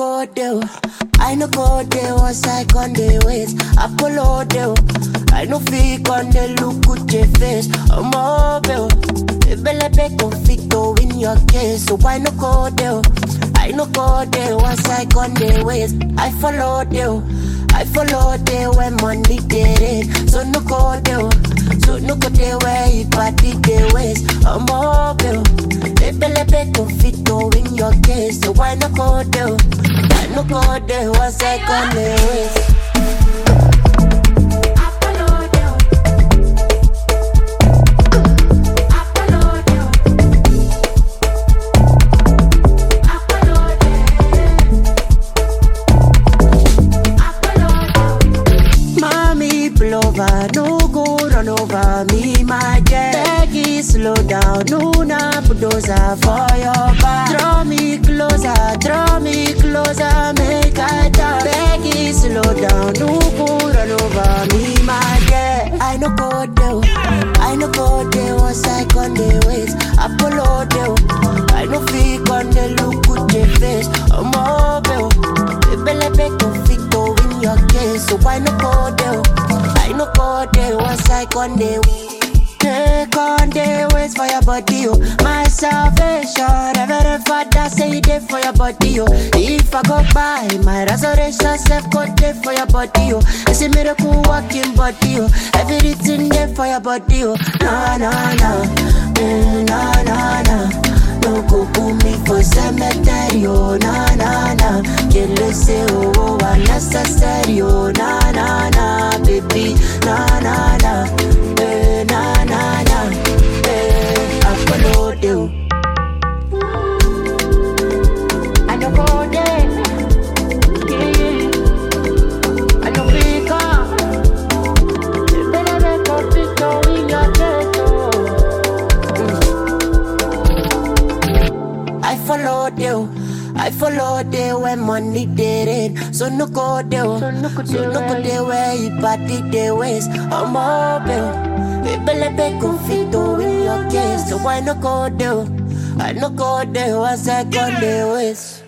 go there. I no go there once I con the ways. Apollo there. I no fake on the look with your face. I'm mobile. Ebelebe conflicto in your case. So why no go there? I no go there once I con the ways. I follow there. I follow there when money get it. So no go there. So no go there where you party the ways. I'm mobile. Ebelebe conflicto in your case. So why no go there? I no go there once I con the ways. Mommy pull over, no go run over me, my jet. Peggy, slow down, no na bulldozer for your back. Draw me closer, draw me closer, make I talk. Peggy, slow down, no go run over me, my jet. I no go there, I no go there once I con the ways. Apollo there, I no fake on the look with your face. I'm mobile, Ebelebe conflicto in your case, so why no go there? I no go there once I con the Take on the ways for your body, oh. My salvation, Reverend Father say it there for your body, oh. If I go by, my resurrection self go there for your body, oh. It's a miracle walking body, oh. Everything there for your body, oh. No, no, no, mm, no, no, no. No go put me for cemetery, oh, na na na. Kill say oh, oh, unnecessary, oh, na na na, baby, na na na, eh, na na na, eh, I follow you. I no go there, yeah. I no pick up. Better make a picture in your ghetto. I followed you. I followed you when money did it. So no go there. So no go there where you party the ways. I'm mobile. Ebelebe conflicto in your case. So why no go there? I no go there once I got the ways.